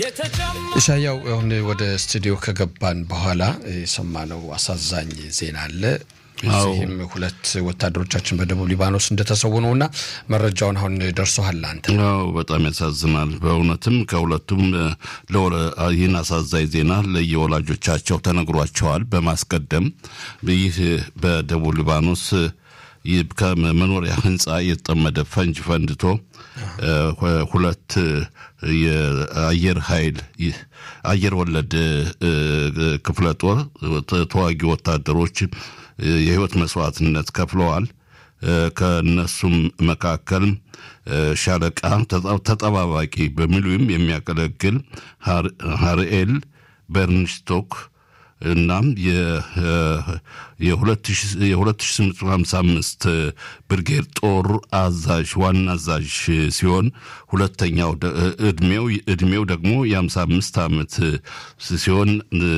ኢሳያው አሁን ወደ ስቱዲዮ ከገባን በኋላ የሰማነው አሳዛኝ ዜና አለ። እዚህም ሁለት ወታደሮቻችን በደቡብ ሊባኖስ እንደተሰዉ ነው እና መረጃውን አሁን ደርሶሃል አንተ? አዎ በጣም ያሳዝናል። በእውነትም ከሁለቱም ይህን አሳዛኝ ዜና ለየወላጆቻቸው ተነግሯቸዋል። በማስቀደም ይህ በደቡብ ሊባኖስ ከመኖሪያ ሕንፃ የተጠመደ ፈንጅ ፈንድቶ ሁለት የአየር ኃይል አየር ወለድ ክፍለ ጦር ተዋጊ ወታደሮች የህይወት መስዋዕትነት ከፍለዋል። ከነሱም መካከል ሻለቃ ተጠባባቂ በሚሊዮን የሚያገለግል ሀርኤል በርንስቶክ እናም የ2855 ብርጌድ ጦር አዛዥ ዋና አዛዥ ሲሆን ሁለተኛው እድሜው እድሜው ደግሞ የ55 ዓመት ሲሆን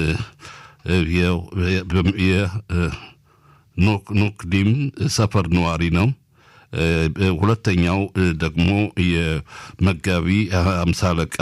ኖክዲም ሰፈር ነዋሪ ነው። ሁለተኛው ደግሞ የመጋቢ አምሳ አለቃ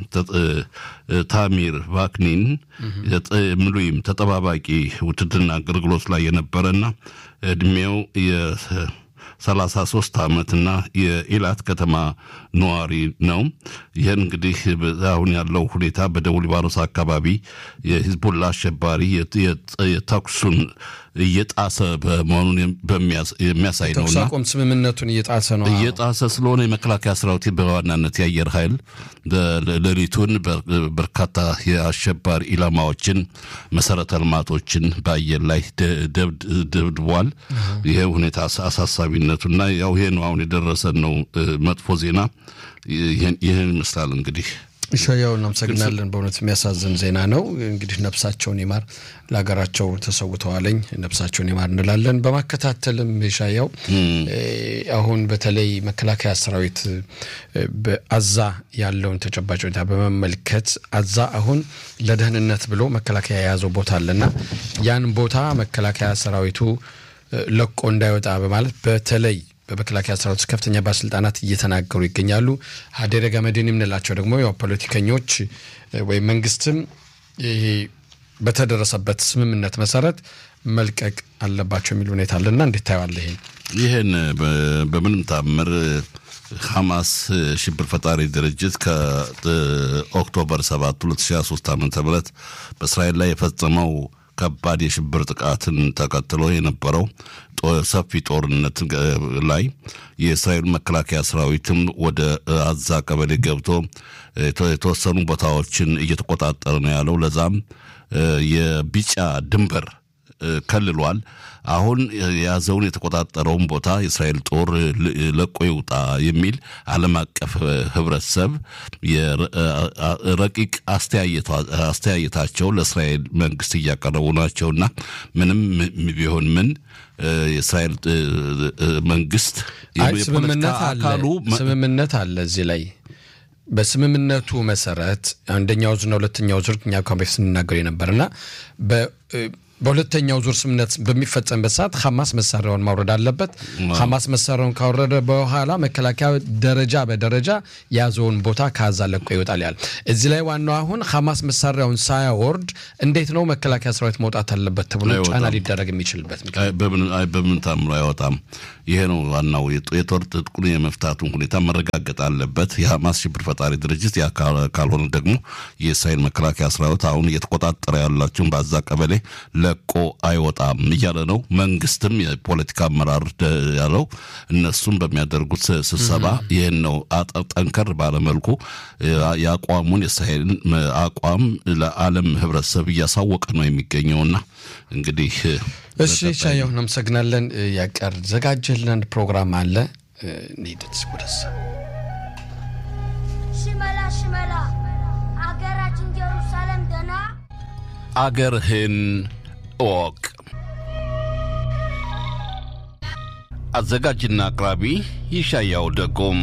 ታሚር ቫክኒን ምሉይም ተጠባባቂ ውትድርና አገልግሎት ላይ የነበረና እድሜው ሰላሳ ሶስት ዓመትና የኢላት ከተማ ነዋሪ ነው። ይህን እንግዲህ አሁን ያለው ሁኔታ በደቡብ ሊባኖስ አካባቢ የሂዝቡላ አሸባሪ የተኩሱን እየጣሰ በመሆኑን የሚያሳይ ነው። ተኩስ አቁም ስምምነቱን እየጣሰ ነው እየጣሰ ስለሆነ የመከላከያ ሰራዊት በዋናነት የአየር ኃይል ሌሊቱን በርካታ የአሸባሪ ኢላማዎችን፣ መሰረተ ልማቶችን በአየር ላይ ደብድቧል። ይሄ ሁኔታ አሳሳቢነቱና ያው ይሄ ነው አሁን የደረሰን ነው መጥፎ ዜና ይህን ይመስላል እንግዲህ ኢሻያው እናመሰግናለን። በእውነት የሚያሳዝን ዜና ነው። እንግዲህ ነፍሳቸውን ይማር፣ ለሀገራቸው ተሰውተዋለኝ ነፍሳቸውን ይማር እንላለን። በማከታተልም ኢሻያው አሁን በተለይ መከላከያ ሰራዊት በአዛ ያለውን ተጨባጭ ሁኔታ በመመልከት አዛ አሁን ለደህንነት ብሎ መከላከያ የያዘው ቦታ አለና ያን ቦታ መከላከያ ሰራዊቱ ለቆ እንዳይወጣ በማለት በተለይ በመከላከያ ሰራዊት ውስጥ ከፍተኛ ባለስልጣናት እየተናገሩ ይገኛሉ። ሀዴረ ገመድን የምንላቸው ደግሞ ያው ፖለቲከኞች ወይም መንግስትም ይሄ በተደረሰበት ስምምነት መሰረት መልቀቅ አለባቸው የሚል ሁኔታ አለና እንዴት ታየዋለህ? ይሄን ይህን በምንም ታምር ሐማስ ሽብር ፈጣሪ ድርጅት ከኦክቶበር 7 2023 ዓ ም በእስራኤል ላይ የፈጸመው ከባድ የሽብር ጥቃትን ተከትሎ የነበረው ሰፊ ጦርነት ላይ የእስራኤል መከላከያ ሰራዊትም ወደ አዛ ቀበሌ ገብቶ የተወሰኑ ቦታዎችን እየተቆጣጠረ ነው ያለው። ለዛም የቢጫ ድንበር ከልሏል። አሁን የያዘውን የተቆጣጠረውን ቦታ የእስራኤል ጦር ለቆ ይውጣ የሚል ዓለም አቀፍ ህብረተሰብ ረቂቅ አስተያየታቸው ለእስራኤል መንግስት እያቀረቡ ናቸውና ምንም ቢሆን ምን የእስራኤል መንግስት ስምምነት አለ እዚህ ላይ በስምምነቱ መሰረት አንደኛው ዙርና ሁለተኛው ዙር እኛ እንኳን በፊት ስንናገር የነበርና በሁለተኛው ዙር ስምምነት በሚፈጸምበት ሰዓት ሐማስ መሳሪያውን ማውረድ አለበት። ሐማስ መሳሪያውን ካወረደ በኋላ መከላከያ ደረጃ በደረጃ የያዘውን ቦታ ከዛ ለቆ ይወጣል ያል። እዚህ ላይ ዋናው አሁን ሐማስ መሳሪያውን ሳያወርድ እንዴት ነው መከላከያ ሰራዊት መውጣት አለበት ተብሎ ጫና ሊደረግ የሚችልበት በምን ታምሮ አይወጣም። ይሄ ነው ዋናው። የጦር ትጥቁን የመፍታቱን ሁኔታ መረጋገጥ አለበት የሐማስ ሽብር ፈጣሪ ድርጅት። ያ ካልሆነ ደግሞ የእስራኤል መከላከያ ሰራዊት አሁን እየተቆጣጠረ ያላቸውን በዛ ቀበሌ ለቆ አይወጣም እያለ ነው። መንግስትም የፖለቲካ አመራር ያለው እነሱም በሚያደርጉት ስብሰባ ይህን ነው ጠንከር ባለመልኩ የአቋሙን የእስራኤልን አቋም ለዓለም ህብረተሰብ እያሳወቀ ነው የሚገኘውና እንግዲህ እሺ ሻየሁ እናመሰግናለን። ያቀር ዘጋጀልን አንድ ፕሮግራም አለ እንሂድት ወደዛ። ሽመላ ሽመላ አገራችን ጀሩሳሌም ደና አገርህን እወቅ። አዘጋጅና አቅራቢ ይሻያው ደጎም።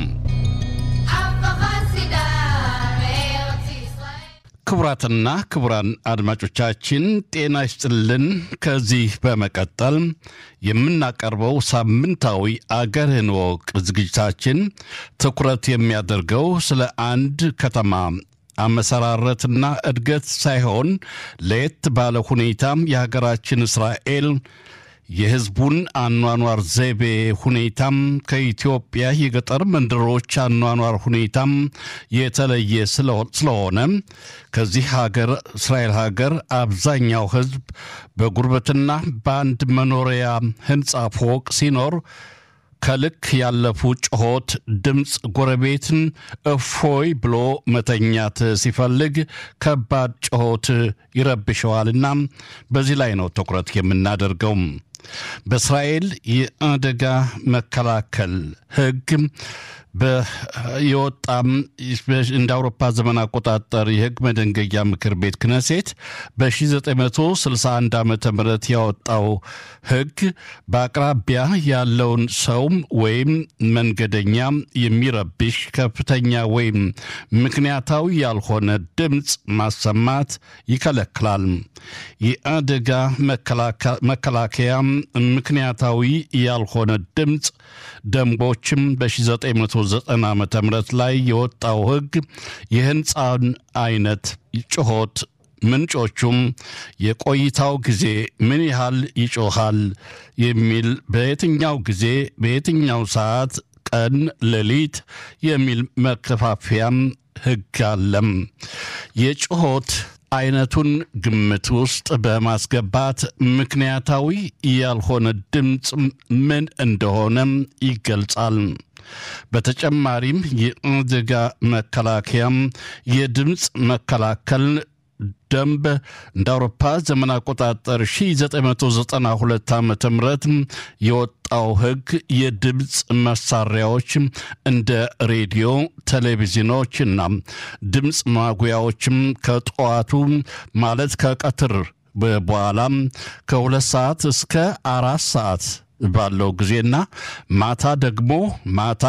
ክቡራትና ክቡራን አድማጮቻችን ጤና ይስጥልን። ከዚህ በመቀጠል የምናቀርበው ሳምንታዊ አገርህን እወቅ ዝግጅታችን ትኩረት የሚያደርገው ስለ አንድ ከተማ አመሰራረትና እድገት ሳይሆን ለየት ባለ ሁኔታም የሀገራችን እስራኤል የሕዝቡን አኗኗር ዘይቤ ሁኔታም ከኢትዮጵያ የገጠር መንደሮች አኗኗር ሁኔታም የተለየ ስለሆነ ከዚህ ሀገር እስራኤል ሀገር አብዛኛው ሕዝብ በጉርበትና በአንድ መኖሪያ ሕንፃ ፎቅ ሲኖር ከልክ ያለፉ ጩኸት ድምፅ ጎረቤትን እፎይ ብሎ መተኛት ሲፈልግ ከባድ ጩኸት ይረብሸዋልና በዚህ ላይ ነው ትኩረት የምናደርገው። በእስራኤል የአደጋ መከላከል ሕግ የወጣም እንደ አውሮፓ ዘመን አቆጣጠር የህግ መደንገያ ምክር ቤት ክነሴት በ1961 ዓ ም ያወጣው ህግ በአቅራቢያ ያለውን ሰውም ወይም መንገደኛ የሚረብሽ ከፍተኛ ወይም ምክንያታዊ ያልሆነ ድምፅ ማሰማት ይከለክላል። የአደጋ መከላከያ ምክንያታዊ ያልሆነ ድምፅ ደንቦችም በ1990 ዓ ም ላይ የወጣው ህግ የህንፃን አይነት ጩኸት ምንጮቹም የቆይታው ጊዜ ምን ያህል ይጮሃል የሚል በየትኛው ጊዜ በየትኛው ሰዓት ቀን ሌሊት የሚል መከፋፈያም ህግ አለም። የጩኸት አይነቱን ግምት ውስጥ በማስገባት ምክንያታዊ ያልሆነ ድምፅ ምን እንደሆነም ይገልጻል። በተጨማሪም የአደጋ መከላከያም የድምፅ መከላከል ደንብ እንደ አውሮፓ ዘመን አቆጣጠር 1992 ዓ ም የወጣው ህግ የድምፅ መሳሪያዎች እንደ ሬዲዮ፣ ቴሌቪዥኖችና ድምፅ ማጉያዎችም ከጠዋቱ ማለት ከቀትር በኋላም ከሁለት ሰዓት እስከ አራት ሰዓት ባለው ጊዜና ማታ ደግሞ ማታ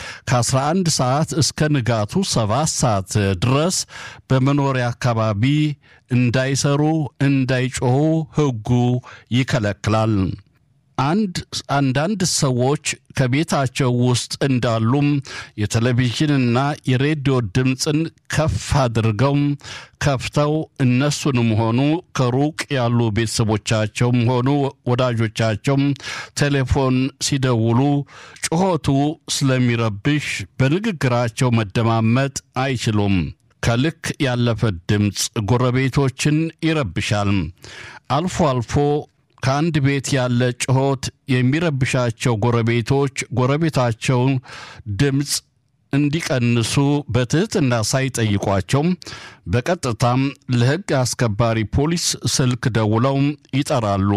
ከ11 ሰዓት እስከ ንጋቱ 7 ሰዓት ድረስ በመኖሪያ አካባቢ እንዳይሰሩ እንዳይጮሁ ህጉ ይከለክላል። አንድ አንዳንድ ሰዎች ከቤታቸው ውስጥ እንዳሉም የቴሌቪዥንና የሬዲዮ ድምፅን ከፍ አድርገው ከፍተው እነሱንም ሆኑ ከሩቅ ያሉ ቤተሰቦቻቸውም ሆኑ ወዳጆቻቸው ቴሌፎን ሲደውሉ ጩኸቱ ስለሚረብሽ በንግግራቸው መደማመጥ አይችሉም። ከልክ ያለፈ ድምፅ ጎረቤቶችን ይረብሻል። አልፎ አልፎ ከአንድ ቤት ያለ ጩኸት የሚረብሻቸው ጎረቤቶች ጎረቤታቸው ድምፅ እንዲቀንሱ በትህትና ሳይጠይቋቸው በቀጥታም ለሕግ አስከባሪ ፖሊስ ስልክ ደውለው ይጠራሉ።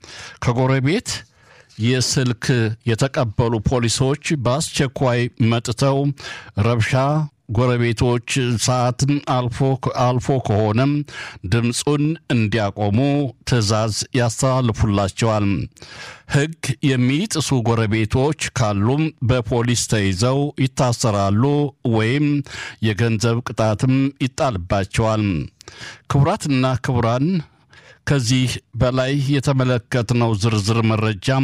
ከጎረቤት የስልክ የተቀበሉ ፖሊሶች በአስቸኳይ መጥተው ረብሻ ጎረቤቶች ሰዓትም አልፎ ከሆነም ድምፁን እንዲያቆሙ ትዕዛዝ ያስተላልፉላቸዋል። ሕግ የሚጥሱ ጎረቤቶች ካሉም በፖሊስ ተይዘው ይታሰራሉ ወይም የገንዘብ ቅጣትም ይጣልባቸዋል። ክቡራትና ክቡራን ከዚህ በላይ የተመለከትነው ዝርዝር መረጃም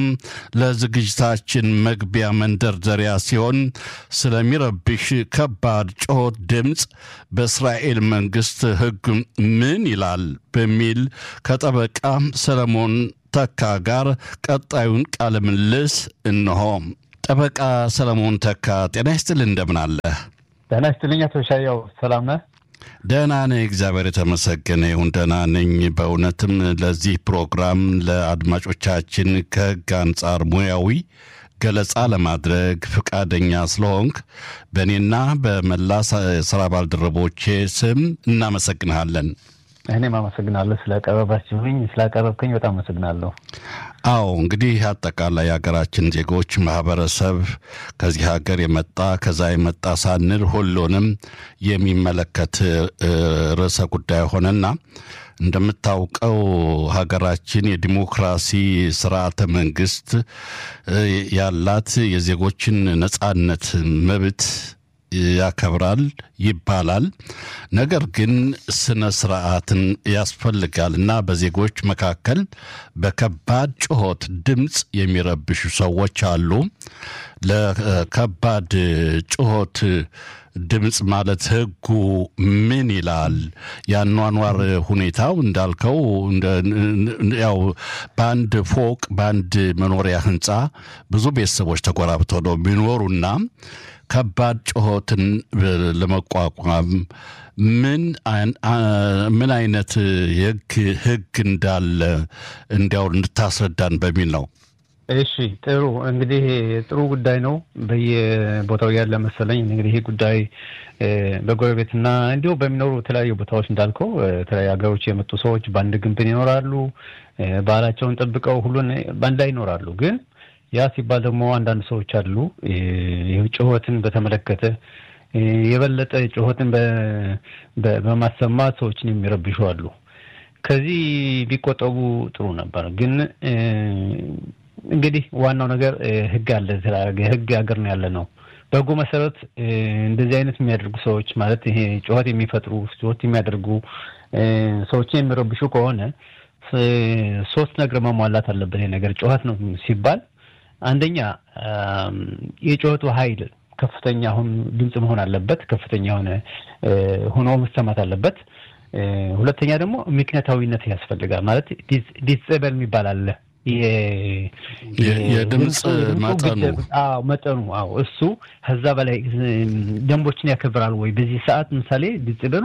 ለዝግጅታችን መግቢያ መንደርደሪያ ሲሆን ስለሚረብሽ ከባድ ጩኸት ድምፅ በእስራኤል መንግሥት ሕግ ምን ይላል በሚል ከጠበቃ ሰለሞን ተካ ጋር ቀጣዩን ቃለ ምልልስ እንሆ። ጠበቃ ሰለሞን ተካ ጤና ይስጥልህ፣ እንደምን አለህ? ጤና ይስጥልኝ አቶ ሻያው ሰላም ነህ? ደህና ነኝ፣ እግዚአብሔር የተመሰገነ ይሁን። ደህና ነኝ። በእውነትም ለዚህ ፕሮግራም ለአድማጮቻችን ከሕግ አንጻር ሙያዊ ገለጻ ለማድረግ ፈቃደኛ ስለሆንክ በእኔና በመላ ስራ ባልደረቦቼ ስም እናመሰግንሃለን። እኔም አመሰግናለሁ ስላቀረባችሁኝ፣ ስላቀረብከኝ በጣም አመሰግናለሁ። አዎ እንግዲህ አጠቃላይ የሀገራችን ዜጎች ማህበረሰብ ከዚህ ሀገር የመጣ ከዛ የመጣ ሳንል ሁሉንም የሚመለከት ርዕሰ ጉዳይ ሆነና እንደምታውቀው ሀገራችን የዲሞክራሲ ስርዓተ መንግስት ያላት የዜጎችን ነጻነት መብት ያከብራል ይባላል። ነገር ግን ስነ ስርዓትን ያስፈልጋል እና በዜጎች መካከል በከባድ ጩኸት ድምፅ የሚረብሹ ሰዎች አሉ። ለከባድ ጩኸት ድምፅ ማለት ህጉ ምን ይላል? የአኗኗር ሁኔታው እንዳልከው ያው በአንድ ፎቅ በአንድ መኖሪያ ህንፃ ብዙ ቤተሰቦች ተጎራብተው ነው የሚኖሩና ከባድ ጩኸትን ለመቋቋም ምን ምን አይነት የህግ ህግ እንዳለ እንዲያው እንድታስረዳን በሚል ነው። እሺ ጥሩ እንግዲህ ጥሩ ጉዳይ ነው። በየቦታው ያለ መሰለኝ እንግዲህ ይህ ጉዳይ በጎረቤትና እንዲሁ በሚኖሩ የተለያዩ ቦታዎች እንዳልከው የተለያዩ ሀገሮች የመጡ ሰዎች በአንድ ግንብን ይኖራሉ። ባህላቸውን ጠብቀው ሁሉን በአንድ ላይ ይኖራሉ። ግን ያ ሲባል ደግሞ አንዳንድ ሰዎች አሉ ጩኸትን በተመለከተ የበለጠ ጩኸትን በማሰማት ሰዎችን የሚረብሹ አሉ። ከዚህ ቢቆጠቡ ጥሩ ነበር ግን እንግዲህ ዋናው ነገር ህግ አለ። ህግ ሀገር ነው ያለ ነው። በህጉ መሰረት እንደዚህ አይነት የሚያደርጉ ሰዎች ማለት ይሄ ጩኸት የሚፈጥሩ ጩኸት የሚያደርጉ ሰዎችን የሚረብሹ ከሆነ ሶስት ነገር መሟላት አለበት። ይሄ ነገር ጩኸት ነው ሲባል አንደኛ የጩኸቱ ኃይል ከፍተኛ አሁን ድምፅ መሆን አለበት። ከፍተኛ የሆነ ሆኖ መሰማት አለበት። ሁለተኛ ደግሞ ምክንያታዊነት ያስፈልጋል። ማለት ዲስጸበል የሚባል አለ የድምፅ መጠኑ መጠኑ አዎ እሱ ከዛ በላይ ደንቦችን ያከብራል ወይ? በዚህ ሰዓት ምሳሌ ዲጽበሉ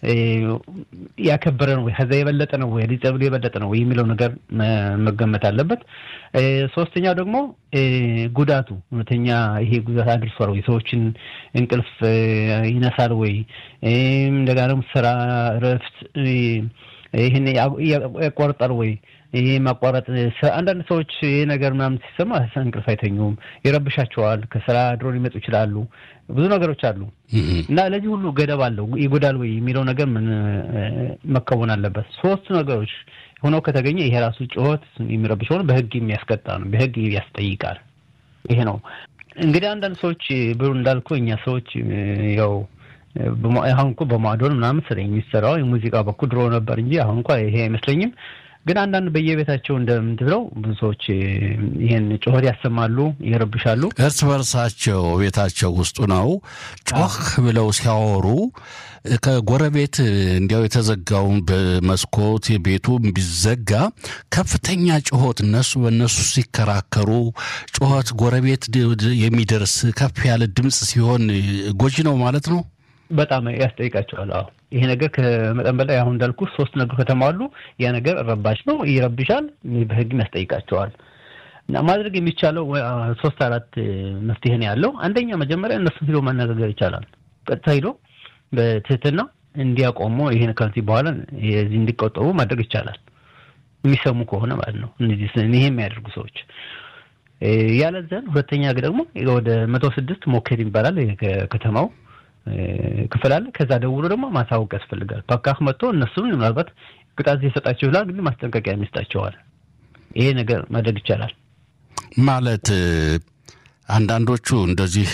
ያከበረ ነው ወይ? ከዛ የበለጠ ነው ወይ? ዲጽበሉ የበለጠ ነው ወይ የሚለው ነገር መገመት አለበት። ሶስተኛው ደግሞ ጉዳቱ እውነተኛ ይሄ ጉዳት አድርሷል ወይ? ሰዎችን እንቅልፍ ይነሳል ወይ? እንደገና ደግሞ ስራ፣ እረፍት ይህን ያቋርጣል ወይ? ይሄ ማቋረጥ አንዳንድ ሰዎች ይሄ ነገር ምናምን ሲሰማ እንቅልፍ አይተኙም፣ ይረብሻቸዋል። ከስራ ድሮ ሊመጡ ይችላሉ። ብዙ ነገሮች አሉ እና ለዚህ ሁሉ ገደብ አለው። ይጎዳል ወይ የሚለው ነገር ምን መከወን አለበት። ሶስቱ ነገሮች ሆነው ከተገኘ ይሄ ራሱ ጩኸት የሚረብሽ ሆነ በህግ የሚያስቀጣ ነው፣ በህግ ያስጠይቃል። ይሄ ነው እንግዲህ አንዳንድ ሰዎች ብሩ እንዳልኩ እኛ ሰዎች ያው አሁን እኮ በማዶን ምናምን ስለ የሚሰራው የሙዚቃ በኩል ድሮ ነበር እንጂ አሁን እንኳ ይሄ አይመስለኝም። ግን አንዳንድ በየቤታቸው እንደምትለው ብዙ ሰዎች ይህን ጩኸት ያሰማሉ፣ ይረብሻሉ። እርስ በርሳቸው ቤታቸው ውስጡ ነው ጮህ ብለው ሲያወሩ ከጎረቤት እንዲያው የተዘጋውን በመስኮት የቤቱ ቢዘጋ ከፍተኛ ጩኸት እነሱ በእነሱ ሲከራከሩ ጩኸት ጎረቤት የሚደርስ ከፍ ያለ ድምፅ ሲሆን ጎጂ ነው ማለት ነው። በጣም ያስጠይቃቸዋል። አዎ ይሄ ነገር ከመጠን በላይ አሁን እንዳልኩ ሶስት ነገር ከተሟሉ ያ ነገር ረባሽ ነው፣ ይረብሻል፣ በህግም ያስጠይቃቸዋል። እና ማድረግ የሚቻለው ሶስት አራት መፍትሄ ነው ያለው። አንደኛ መጀመሪያ እነሱን ሂዶ ማነጋገር ይቻላል። ቀጥታ ሂዶ በትህትና እንዲያቆሙ ይሄን ከዚህ በኋላ የዚህ እንዲቆጠቡ ማድረግ ይቻላል። የሚሰሙ ከሆነ ማለት ነው። እነዚህ ይሄ የሚያደርጉ ሰዎች ያለዘን ሁለተኛ ደግሞ ወደ መቶ ስድስት ሞኬድ ይባላል ከተማው ክፍል አለ። ከዛ ደውሎ ደግሞ ማሳወቅ ያስፈልጋል። ፓካህ መጥቶ እነሱም ምናልባት ቅጣት ሊሰጣቸው ይችላል፣ ግን ማስጠንቀቂያ የሚሰጣቸዋል። ይሄ ነገር ማድረግ ይቻላል። ማለት አንዳንዶቹ እንደዚህ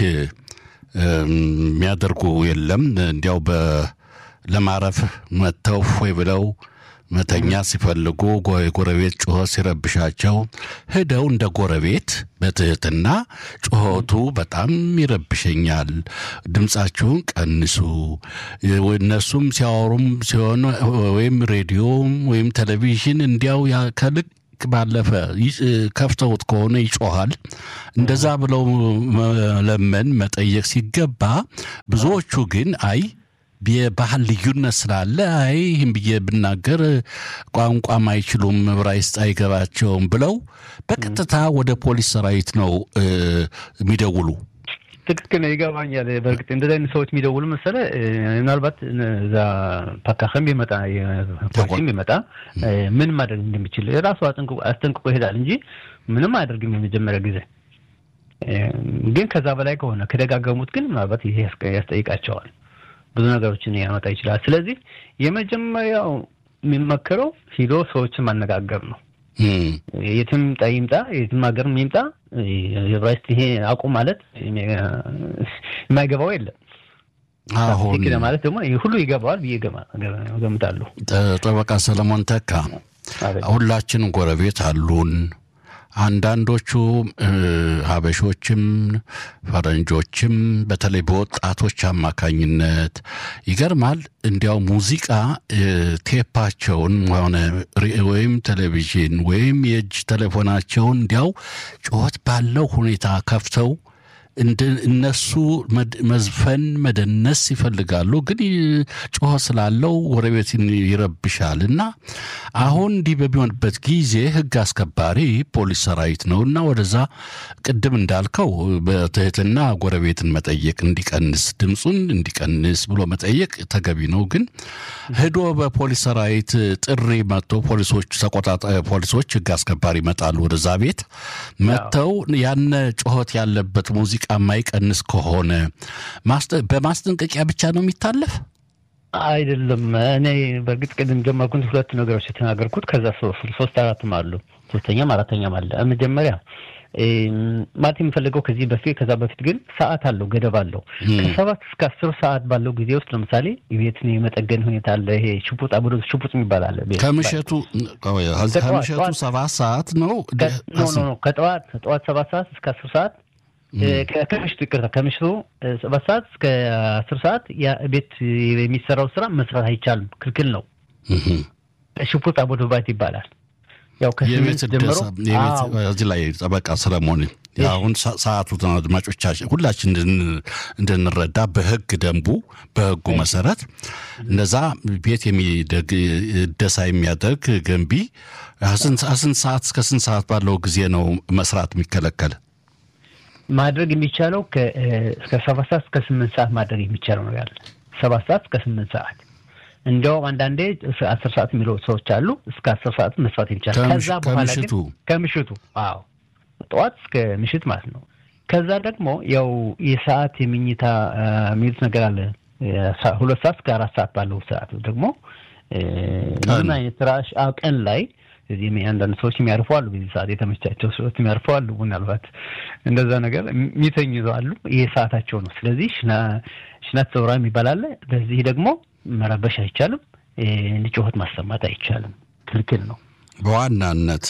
የሚያደርጉ የለም እንዲያው ለማረፍ መጥተው ወይ ብለው መተኛ ሲፈልጉ የጎረቤት ጩኸት ሲረብሻቸው ሂደው እንደ ጎረቤት በትህትና ጩኸቱ በጣም ይረብሸኛል፣ ድምፃችሁን ቀንሱ፣ እነሱም ሲያወሩም ሲሆን ወይም ሬዲዮም ወይም ቴሌቪዥን እንዲያው ከልክ ባለፈ ከፍተውት ከሆነ ይጮሃል። እንደዛ ብለው መለመን መጠየቅ ሲገባ ብዙዎቹ ግን አይ የባህል ልዩነት ስላለ አይ ይህም ብዬ ብናገር ቋንቋም አይችሉም ዕብራይስጥ አይገባቸውም ብለው በቀጥታ ወደ ፖሊስ ሰራዊት ነው የሚደውሉ። ትክክል ነው፣ ይገባኛል። በእርግጥ እንደዚህ አይነት ሰዎች የሚደውሉ መሰለ ምናልባት እዛ ፓካክም ቢመጣ ፖሊስም ቢመጣ ምን ማድረግ እንደሚችል ራሱ አስጠንቅቆ ይሄዳል እንጂ ምንም አያደርግም የመጀመሪያ ጊዜ። ግን ከዛ በላይ ከሆነ ከደጋገሙት ግን ምናልባት ይሄ ያስጠይቃቸዋል። ብዙ ነገሮችን ያመጣ ይችላል። ስለዚህ የመጀመሪያው የሚመከረው ሂዶ ሰዎችን ማነጋገር ነው። የትም ይምጣ ይምጣ የትም ሀገር ይምጣ ዕብራይስጥ ይሄ አቁም ማለት የማይገባው የለም። አሁን ማለት ደግሞ ሁሉ ይገባዋል ብዬ ገምታለሁ። ጠበቃ ሰለሞን ተካ ሁላችንም ጎረቤት አሉን። አንዳንዶቹ ሀበሾችም ፈረንጆችም በተለይ በወጣቶች አማካኝነት ይገርማል። እንዲያው ሙዚቃ ቴፓቸውን ሆነ ወይም ቴሌቪዥን ወይም የእጅ ቴሌፎናቸውን እንዲያው ጩኸት ባለው ሁኔታ ከፍተው እነሱ መዝፈን መደነስ ይፈልጋሉ፣ ግን ጩኸት ስላለው ጎረቤትን ይረብሻል እና አሁን እንዲህ በሚሆንበት ጊዜ ሕግ አስከባሪ ፖሊስ ሰራዊት ነው እና ወደዛ ቅድም እንዳልከው በትህትና ጎረቤትን መጠየቅ እንዲቀንስ ድምፁን እንዲቀንስ ብሎ መጠየቅ ተገቢ ነው። ግን ሄዶ በፖሊስ ሰራዊት ጥሪ መጥቶ ፖሊሶች ተቆጣጣ ፖሊሶች ሕግ አስከባሪ ይመጣሉ ወደዛ ቤት መጥተው ያነ ጩኸት ያለበት ሙዚቃ የማይቀንስ ከሆነ በማስጠንቀቂያ ብቻ ነው የሚታለፍ አይደለም። እኔ በእርግጥ ቅድም ጀመርኩት ሁለት ነገሮች የተናገርኩት ከዛ ሶስት አራትም አሉ ሶስተኛም አራተኛም አለ። መጀመሪያ ማለት የምፈልገው ከዚህ በፊት ከዛ በፊት ግን ሰዓት አለው፣ ገደብ አለው። ከሰባት እስከ አስር ሰዓት ባለው ጊዜ ውስጥ ለምሳሌ ቤትን የመጠገን ሁኔታ አለ። ይሄ ሽፑጥ አብዶ ሽፑጥ የሚባል አለ። ከምሸቱ ከምሸቱ ሰባት ሰዓት ነው ከጠዋት ጠዋት ሰባት ሰዓት እስከ አስር ሰዓት ከምሽቱ ይቅርታ፣ ከምሽቱ ሰባት ሰዓት እስከ አስር ሰዓት ቤት የሚሰራው ስራ መስራት አይቻልም፣ ክልክል ነው። ሽፑጥ አቦዶባት ይባላል። ያው የቤት እዚህ ላይ ጠበቃ ሰለሞን አሁን ሰዓቱ አድማጮቻችን ሁላችን እንድንረዳ በሕግ ደንቡ በሕጉ መሰረት እነዛ ቤት እደሳ የሚያደርግ ገንቢ ስንት ሰዓት እስከ ስንት ሰዓት ባለው ጊዜ ነው መስራት የሚከለከል? ማድረግ የሚቻለው እስከ ሰባት ሰዓት እስከ ስምንት ሰዓት ማድረግ የሚቻለው ነው ያለ ሰባት ሰዓት እስከ ስምንት ሰዓት እንዲያውም አንዳንዴ አስር ሰዓት የሚለው ሰዎች አሉ። እስከ አስር ሰዓት መስራት ይቻላል። ከዛ በኋላ ግን ከምሽቱ አዎ ጠዋት እስከ ምሽት ማለት ነው። ከዛ ደግሞ ያው የሰዓት የምኝታ የሚሉት ነገር አለ። ሁለት ሰዓት እስከ አራት ሰዓት ባለው ሰዓት ደግሞ ምን አይነት ራሽ ቀን ላይ እዚህ አንዳንድ ሰዎች የሚያርፉ አሉ። በዚህ ሰዓት የተመቻቸው ሰዎች የሚያርፉ አሉ። ምናልባት እንደዛ ነገር የሚተኙ አሉ። ይሄ ሰዓታቸው ነው። ስለዚህ ሽናት ሰውራ የሚባል አለ። በዚህ ደግሞ መረበሽ አይቻልም። ጩኸት ማሰማት አይቻልም። ክልክል ነው። በዋናነት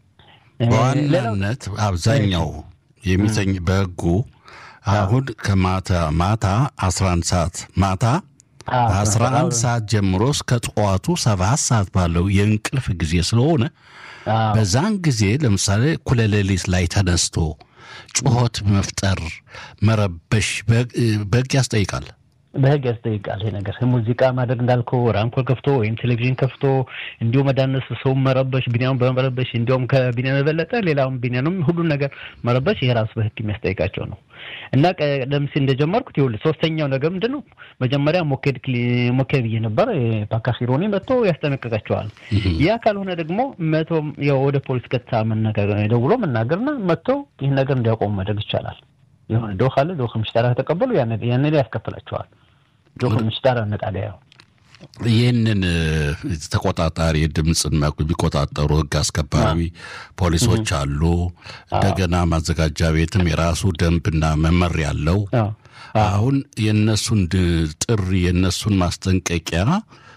በዋናነት አብዛኛው የሚተኝ በህጉ አሁን ከማታ ማታ አስራ አንድ ሰዓት ማታ አስራ አንድ ሰዓት ጀምሮ እስከ ጠዋቱ ሰባት ሰዓት ባለው የእንቅልፍ ጊዜ ስለሆነ በዛን ጊዜ ለምሳሌ እኩለ ሌሊት ላይ ተነስቶ ጩኸት መፍጠር መረበሽ በህግ ያስጠይቃል። በህግ ያስጠይቃል። ይሄ ነገር ሙዚቃ ማድረግ እንዳልከው ራምኮል ከፍቶ ወይም ቴሌቪዥን ከፍቶ እንዲሁ መዳነስ፣ ሰው መረበሽ፣ ቢኒያም በመረበሽ እንዲሁም ከቢኒያም የበለጠ ሌላውም ቢኒያንም ሁሉን ነገር መረበሽ ይሄ ራሱ በህግ የሚያስጠይቃቸው ነው እና ቀደም ሲል እንደጀመርኩት ይኸውልህ ሶስተኛው ነገር ምንድን ነው? መጀመሪያ ሞኬድ ሞኬድ ብዬ ነበር። ፓካሲሮኒ መጥቶ ያስጠነቅቃቸዋል። ያ ካልሆነ ደግሞ መቶ ወደ ፖሊስ ቀጥታ ደውሎ መናገርና መጥቶ ይህን ነገር እንዲያቆሙ ማድረግ ይቻላል። የሆነ ዶክ አለ ዶክ ምሽጠራ ከተቀበሉ ያን ላይ ያስከፍላቸዋል። ዶክ ምሽጠራ ነጣሊያ ይህንን ተቆጣጣሪ ድምፅን የሚቆጣጠሩ ህግ አስከባሪ ፖሊሶች አሉ። እንደገና ማዘጋጃ ቤትም የራሱ ደንብና መመሪያ አለው። አሁን የእነሱን ጥሪ የእነሱን ማስጠንቀቂያ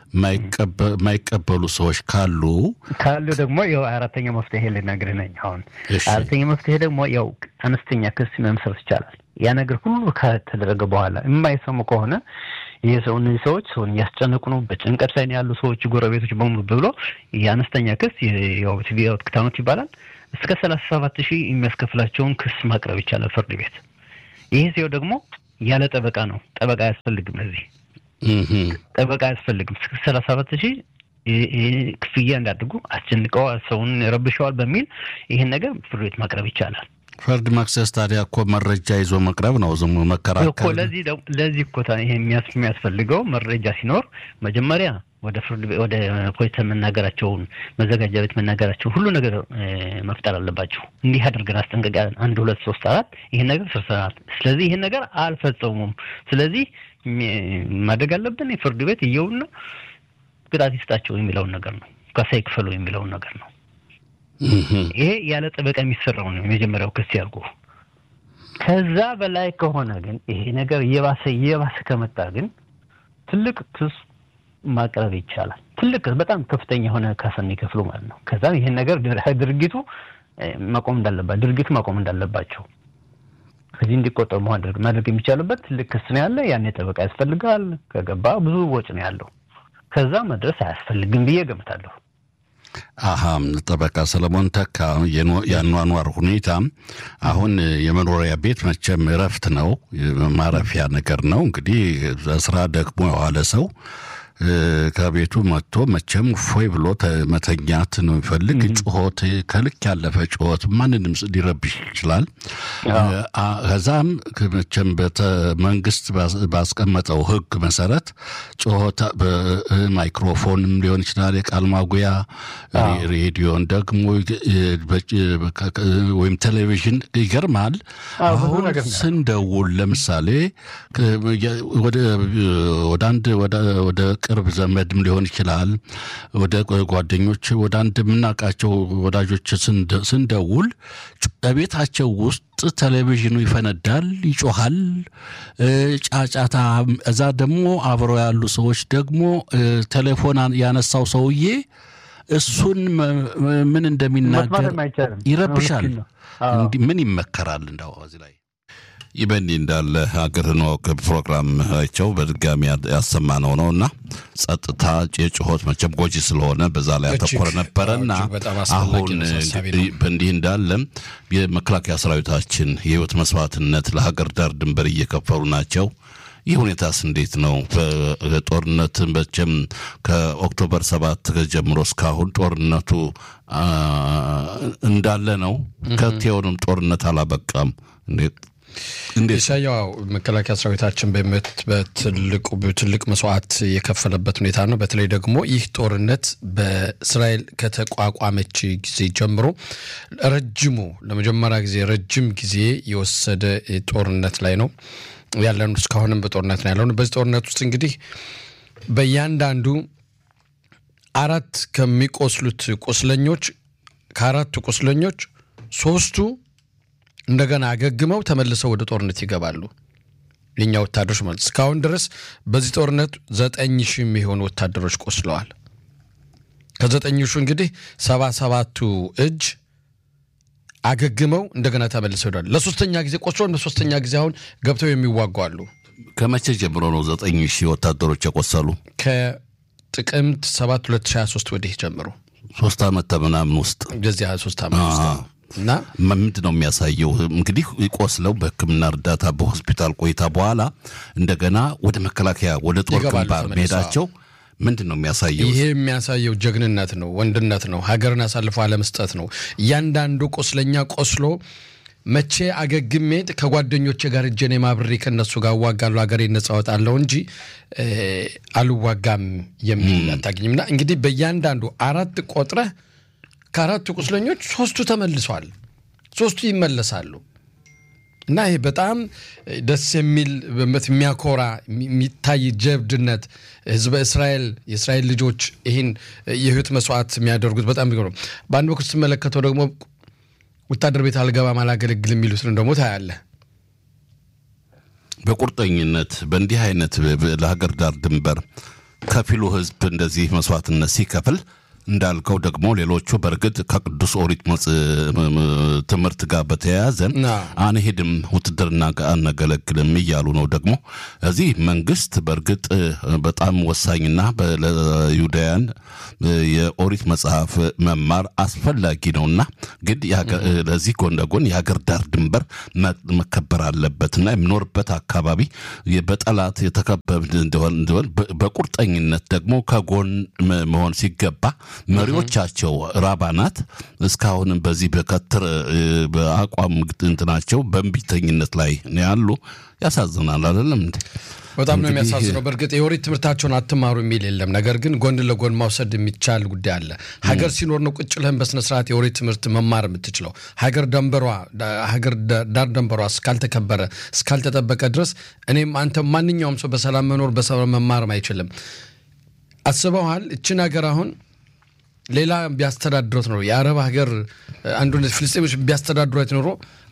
የማይቀበሉ ሰዎች ካሉ ካሉ ደግሞ ያው አራተኛ መፍትሄ ልነግርህ ነኝ። አሁን አራተኛ መፍትሄ ደግሞ ያው አነስተኛ ክስ መመስረት ይቻላል። ያ ነገር ሁሉ ከተደረገ በኋላ የማይሰሙ ከሆነ ይህ ሰው እነዚህ ሰዎች ሰውን እያስጨነቁ ነው፣ በጭንቀት ላይ ያሉ ሰዎች ጎረቤቶች በሙሉ ብሎ የአነስተኛ ክስ የትቪያት ክታኖት ይባላል እስከ ሰላሳ ሰባት ሺህ የሚያስከፍላቸውን ክስ ማቅረብ ይቻላል ፍርድ ቤት። ይህ ሲሆን ደግሞ ያለ ጠበቃ ነው። ጠበቃ አያስፈልግም ለዚህ ጠበቃ አያስፈልግም። እስከ ሰላሳ ሰባት ሺህ ክፍያ እንዳድርጉ አስጨንቀው ሰውን ረብሸዋል በሚል ይህን ነገር ፍርድ ቤት ማቅረብ ይቻላል። ፍርድ መክሰስ ታዲያ እኮ መረጃ ይዞ መቅረብ ነው። ዝም መከራከር ለዚህ ለዚህ እኮ ይሄ የሚያስፈልገው መረጃ ሲኖር መጀመሪያ ወደ ፍርድ ወደ ፖሊስ መናገራቸውን መዘጋጃ ቤት መናገራቸውን ሁሉ ነገር መፍጠር አለባቸው። እንዲህ አድርገን አስጠንቀቂያ አንድ ሁለት ሶስት አራት ይህን ነገር ስርሰናል። ስለዚህ ይህን ነገር አልፈጸሙም። ስለዚህ ማድረግ አለብን የፍርድ ቤት እየውና ቅጣት ይስጣቸው የሚለውን ነገር ነው። ካሳ ይክፈሉ የሚለውን ነገር ነው። ይሄ ያለ ጠበቃ የሚሰራው ነው። የመጀመሪያው ክስ ያልኩ ከዛ በላይ ከሆነ ግን ይሄ ነገር እየባሰ እየባሰ ከመጣ ግን ትልቅ ክስ ማቅረብ ይቻላል። ትልቅ በጣም ከፍተኛ የሆነ ካሳ የሚከፍሉ ማለት ነው። ከዛ ይህን ነገር ድርጊቱ መቆም እንዳለባቸው ድርጊቱ ማቆም እንዳለባቸው ከዚህ እንዲቆጠሩ ማድረግ ማድረግ የሚቻልበት ትልቅ ክስ ነው ያለ። ያኔ ጠበቃ ያስፈልጋል። ከገባ ብዙ ወጪ ነው ያለው። ከዛ መድረስ አያስፈልግም ብዬ ገምታለሁ። አሀ ጠበቃ ሰለሞን ተካ የአኗኗር ሁኔታ አሁን የመኖሪያ ቤት መቼም እረፍት ነው፣ ማረፊያ ነገር ነው። እንግዲህ ስራ ደግሞ የዋለ ሰው ከቤቱ መጥቶ መቼም ፎይ ብሎ መተኛት ነው የሚፈልግ። ጩኸት፣ ከልክ ያለፈ ጩኸት ማንንም ሊረብሽ ይችላል። ከዛም መቼም መንግስት ባስቀመጠው ሕግ መሰረት ጩኸት ማይክሮፎንም ሊሆን ይችላል፣ የቃል ማጉያ ሬዲዮን ደግሞ ወይም ቴሌቪዥን ይገርማል። አሁን ስንደውል ለምሳሌ ወደ አንድ ወደ ቅርብ ዘመድም ሊሆን ይችላል። ወደ ጓደኞች ወደ አንድ የምናውቃቸው ወዳጆች ስንደውል በቤታቸው ውስጥ ቴሌቪዥኑ ይፈነዳል፣ ይጮሃል፣ ጫጫታ። እዛ ደግሞ አብረው ያሉ ሰዎች ደግሞ ቴሌፎን ያነሳው ሰውዬ እሱን ምን እንደሚናገር ይረብሻል። ምን ይመከራል? እንዳው እዚህ ላይ ይህ በእንዲህ እንዳለ ሀገርህን ወቅ ፕሮግራማቸው በድጋሚ ያሰማነው ነው እና ጸጥታ የጩኸት መቼም ጎጂ ስለሆነ በዛ ላይ ያተኮረ ነበረና አሁን በእንዲህ እንዳለ የመከላከያ ሰራዊታችን የህይወት መስዋዕትነት ለሀገር ዳር ድንበር እየከፈሉ ናቸው። ይህ ሁኔታስ እንዴት ነው? ጦርነት መቼም ከኦክቶበር ሰባት ጀምሮ እስካሁን ጦርነቱ እንዳለ ነው። ከቴውንም ጦርነት አላበቃም። እንዴት ኢሳያው መከላከያ ሰራዊታችን በትልቁ ትልቅ መስዋዕት የከፈለበት ሁኔታ ነው። በተለይ ደግሞ ይህ ጦርነት በእስራኤል ከተቋቋመች ጊዜ ጀምሮ ረጅሙ ለመጀመሪያ ጊዜ ረጅም ጊዜ የወሰደ ጦርነት ላይ ነው ያለን። እስካሁንም በጦርነት ነው ያለነው። በዚህ ጦርነት ውስጥ እንግዲህ በእያንዳንዱ አራት ከሚቆስሉት ቁስለኞች ከአራቱ ቁስለኞች ሶስቱ እንደገና አገግመው ተመልሰው ወደ ጦርነት ይገባሉ። የኛ ወታደሮች ማለት እስካሁን ድረስ በዚህ ጦርነት ዘጠኝ ሺህ የሚሆኑ ወታደሮች ቆስለዋል። ከዘጠኝ ሺህ እንግዲህ ሰባ ሰባቱ እጅ አገግመው እንደገና ተመልሰው ሄዷል። ለሶስተኛ ጊዜ ቆስሎ ለሶስተኛ ጊዜ አሁን ገብተው የሚዋጉ አሉ። ከመቼ ጀምሮ ነው ዘጠኝ ሺህ ወታደሮች የቆሰሉ? ከጥቅምት ሰባት 2023 ወዲህ ጀምሮ ሶስት ዓመት ከምናምን ውስጥ እንደዚህ 23 ዓመት ውስጥ እና ምንድን ነው የሚያሳየው? እንግዲህ ቆስለው በሕክምና እርዳታ በሆስፒታል ቆይታ በኋላ እንደገና ወደ መከላከያ ወደ ጦር ግንባር መሄዳቸው ምንድን ነው የሚያሳየው? ይሄ የሚያሳየው ጀግንነት ነው፣ ወንድነት ነው፣ ሀገርን አሳልፎ አለመስጠት ነው። እያንዳንዱ ቆስለኛ ቆስሎ መቼ አገግሜ ከጓደኞቼ ጋር እጄን የማብሬ ከነሱ ጋር እዋጋለሁ ሀገሬን ነጻ እወጣለሁ እንጂ አልዋጋም የሚል አታገኝም። እና እንግዲህ በእያንዳንዱ አራት ቆጥረህ ከአራቱ ቁስለኞች ሶስቱ ተመልሷል፣ ሶስቱ ይመለሳሉ። እና ይሄ በጣም ደስ የሚል የሚያኮራ የሚታይ ጀብድነት ህዝበ እስራኤል የእስራኤል ልጆች ይህን የህይወት መስዋዕት የሚያደርጉት በጣም ነው። በአንድ በኩል ስትመለከተው ደግሞ ወታደር ቤት አልገባም አላገለግል የሚሉትን ደግሞ ታያለህ። በቁርጠኝነት በእንዲህ አይነት ለሀገር ዳር ድንበር ከፊሉ ህዝብ እንደዚህ መስዋዕትነት ሲከፍል እንዳልከው ደግሞ ሌሎቹ በእርግጥ ከቅዱስ ኦሪት ትምህርት ጋር በተያያዘ አንሄድም፣ ውትድርና አናገለግልም እያሉ ነው። ደግሞ እዚህ መንግስት በእርግጥ በጣም ወሳኝና ለይሁዳውያን የኦሪት መጽሐፍ መማር አስፈላጊ ነውና ግን ለዚህ ጎን ለጎን የሀገር ዳር ድንበር መከበር አለበትና የሚኖርበት አካባቢ በጠላት የተከበብ እንደሆን በቁርጠኝነት ደግሞ ከጎን መሆን ሲገባ መሪዎቻቸው ራባናት እስካሁንም በዚህ በከትር በአቋም እንትናቸው በእንቢተኝነት ላይ ነው ያሉ። ያሳዝናል። አይደለም እንዴ? በጣም ነው የሚያሳዝነው። በእርግጥ የኦሪት ትምህርታቸውን አትማሩ የሚል የለም። ነገር ግን ጎን ለጎን ማውሰድ የሚቻል ጉዳይ አለ። ሀገር ሲኖር ነው ቁጭ ልህን በስነስርዓት የኦሪት ትምህርት መማር የምትችለው። ሀገር ደንበሯ ሀገር ዳር ደንበሯ እስካልተከበረ እስካልተጠበቀ ድረስ እኔም አንተ ማንኛውም ሰው በሰላም መኖር በሰላም መማርም አይችልም። አስበዋል። እችን ሀገር አሁን ሌላ ቢያስተዳድረት ኖሮ የአረብ ሀገር አንዱ ፍልስጤሞች ቢያስተዳድሯት ኖሮ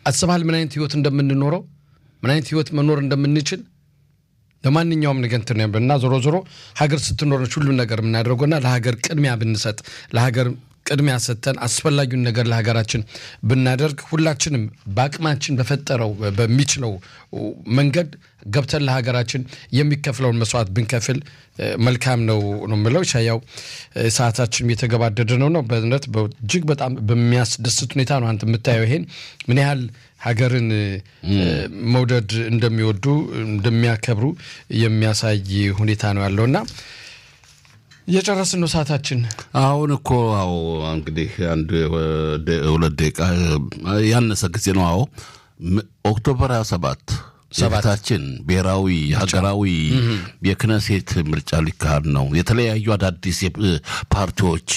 አስበሃል? ምን አይነት ህይወት እንደምንኖረው ምን አይነት ህይወት መኖር እንደምንችል ለማንኛውም ነገር እንትን እና ዞሮ ዞሮ ሀገር ስትኖረች ሁሉን ነገር የምናደርገውና ለሀገር ቅድሚያ ብንሰጥ ለሀገር ቅድሚያ ሰጥተን አስፈላጊውን ነገር ለሀገራችን ብናደርግ ሁላችንም በአቅማችን በፈጠረው በሚችለው መንገድ ገብተን ለሀገራችን የሚከፍለውን መስዋዕት ብንከፍል መልካም ነው ነው የምለው። ሻያው ሰዓታችን የተገባደደ ነው ነው በእውነት እጅግ በጣም በሚያስደስት ሁኔታ ነው አንተ የምታየው ይሄን ምን ያህል ሀገርን መውደድ እንደሚወዱ እንደሚያከብሩ የሚያሳይ ሁኔታ ነው ያለውና እየጨረስን ነው ሰዓታችን። አሁን እኮ አዎ እንግዲህ አንድ ሁለት ደቂቃ ያነሰ ጊዜ ነው። አዎ ኦክቶበር 27 የፊታችን ብሔራዊ ሀገራዊ የክነሴት ምርጫ ሊካሄድ ነው። የተለያዩ አዳዲስ ፓርቲዎች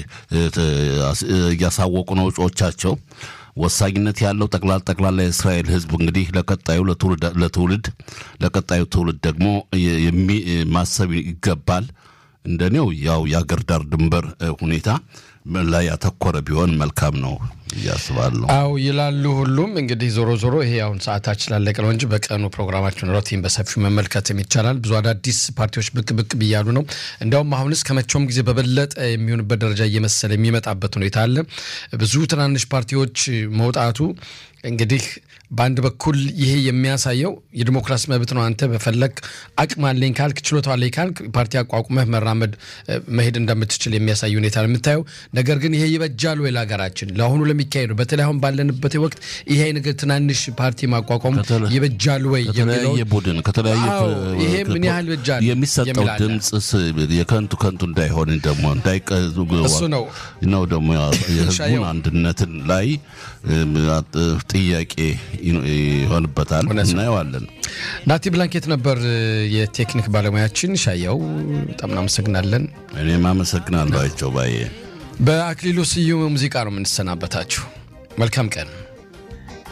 እያሳወቁ ነው እጩዎቻቸው። ወሳኝነት ያለው ጠቅላላ ጠቅላላ የእስራኤል ሕዝብ እንግዲህ ለቀጣዩ ለትውልድ ለቀጣዩ ትውልድ ደግሞ ማሰብ ይገባል። እንደኔው ያው የአገር ዳር ድንበር ሁኔታ ላይ ያተኮረ ቢሆን መልካም ነው እያስባለሁ። አው ይላሉ ሁሉም። እንግዲህ ዞሮ ዞሮ ይሄ አሁን ሰዓታችን ላለቀ ነው እንጂ በቀኑ ፕሮግራማችን ሮቲን በሰፊው መመልከትም ይቻላል። ብዙ አዳዲስ ፓርቲዎች ብቅ ብቅ ብያሉ ነው። እንዲያውም አሁንስ ከመቼውም ጊዜ በበለጠ የሚሆንበት ደረጃ እየመሰለ የሚመጣበት ሁኔታ አለ። ብዙ ትናንሽ ፓርቲዎች መውጣቱ እንግዲህ በአንድ በኩል ይሄ የሚያሳየው የዲሞክራሲ መብት ነው። አንተ በፈለግ አቅም አለኝ ካልክ ችሎታ አለኝ ካልክ ፓርቲ አቋቁመህ መራመድ መሄድ እንደምትችል የሚያሳይ ሁኔታ ነው የምታየው። ነገር ግን ይሄ ይበጃል ወይ ለሀገራችን ለአሁኑ ለሚካሄዱ በተለይ አሁን ባለንበት ወቅት ይሄ ነገር ትናንሽ ፓርቲ ማቋቋም ይበጃል ወይ ከተለያየ ቡድን ከተለያየ ይሄ ምን ያህል ይበጃል የሚሰጠው ድምፅ የከንቱ ከንቱ እንዳይሆን ደግሞ እንዳይቀዙ እሱ ነው ነው ደግሞ የህዝቡን አንድነትን ላይ ጥያቄ ይሆንበታል። እናየዋለን። ናቲ ብላንኬት ነበር የቴክኒክ ባለሙያችን። ሻያው በጣም እናመሰግናለን። እኔም አመሰግናለሁ። አይቸው ባዬ በአክሊሉ ስዩም ሙዚቃ ነው የምንሰናበታችሁ። መልካም ቀን